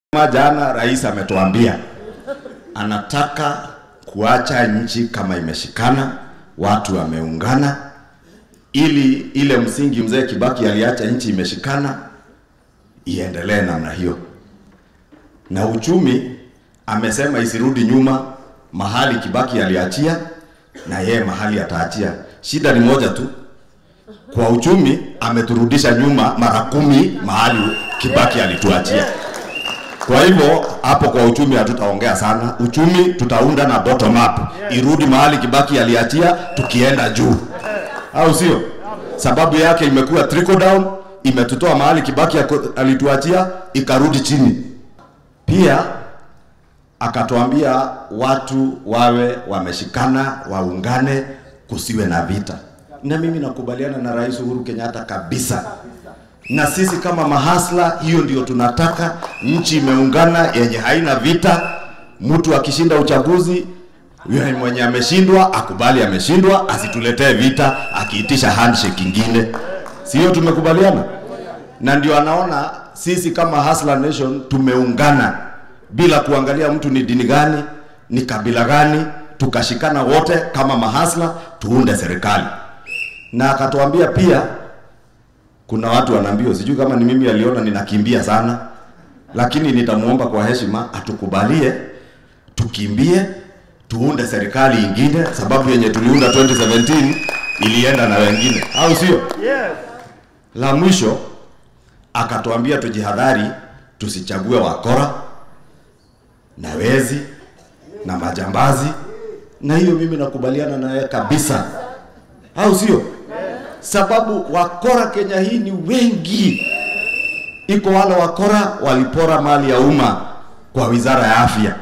Kama jana rais ametuambia anataka kuacha nchi kama imeshikana, watu wameungana, ili ile msingi mzee Kibaki aliacha nchi imeshikana iendelee namna hiyo, na uchumi amesema isirudi nyuma mahali Kibaki aliachia, na yeye mahali ataachia. Shida ni moja tu, kwa uchumi ameturudisha nyuma mara kumi mahali Kibaki alituachia. Kwa hivyo hapo kwa uchumi hatutaongea sana. Uchumi tutaunda na bottom up, irudi mahali Kibaki aliachia, tukienda juu, au sio? Sababu yake imekuwa trickle down, imetutoa mahali Kibaki ako- alituachia, ikarudi chini. Pia akatuambia watu wawe wameshikana, waungane, kusiwe na vita, na mimi nakubaliana na Rais Uhuru Kenyatta kabisa na sisi kama mahasla, hiyo ndio tunataka. Nchi imeungana yenye haina vita. Mtu akishinda uchaguzi, yule mwenye ameshindwa akubali ameshindwa, asituletee vita akiitisha handshake ingine. Si hiyo tumekubaliana? Na ndio anaona sisi kama Hustler Nation tumeungana bila kuangalia mtu ni dini gani, ni kabila gani, tukashikana wote kama mahasla tuunde serikali. Na akatuambia pia kuna watu wanaambiwa, sijui kama ni mimi aliona ninakimbia sana, lakini nitamuomba kwa heshima atukubalie tukimbie, tuunde serikali ingine, sababu yenye tuliunda 2017 ilienda na wengine, au sio? Yes. La mwisho akatuambia tujihadhari, tusichague wakora na wezi na majambazi, na hiyo mimi nakubaliana naye kabisa, au sio? Sababu wakora Kenya hii ni wengi. Iko wale wakora walipora mali ya umma kwa wizara ya afya,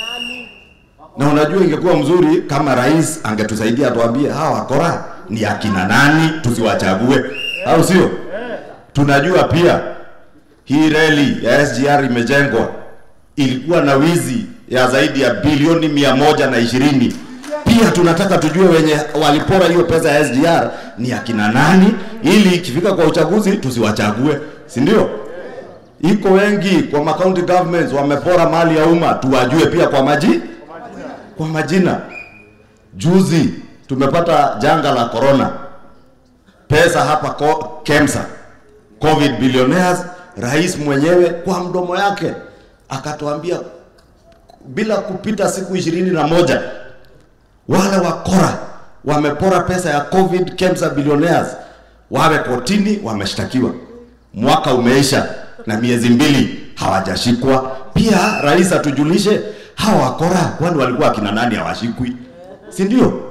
na unajua ingekuwa mzuri kama rais angetusaidia atuambie hawa wakora ni akina nani, tusiwachague, au sio? Tunajua pia hii reli ya SGR imejengwa, ilikuwa na wizi ya zaidi ya bilioni mia moja na ishirini. Pia tunataka tujue wenye walipora hiyo pesa ya SGR ni akina nani, ili ikifika kwa uchaguzi tusiwachague, si ndio? Iko wengi kwa ma county governments wamepora mali ya umma, tuwajue pia kwa maji kwa majina. Juzi tumepata janga la corona, pesa hapa ko, KEMSA COVID billionaires, rais mwenyewe kwa mdomo yake akatuambia bila kupita siku ishirini na moja wale wakora wamepora pesa ya COVID KEMSA billionaires wawe kotini, wameshtakiwa. Mwaka umeisha na miezi mbili hawajashikwa. Pia rais atujulishe hawa wakora, kwani walikuwa akina nani hawashikwi, si ndio?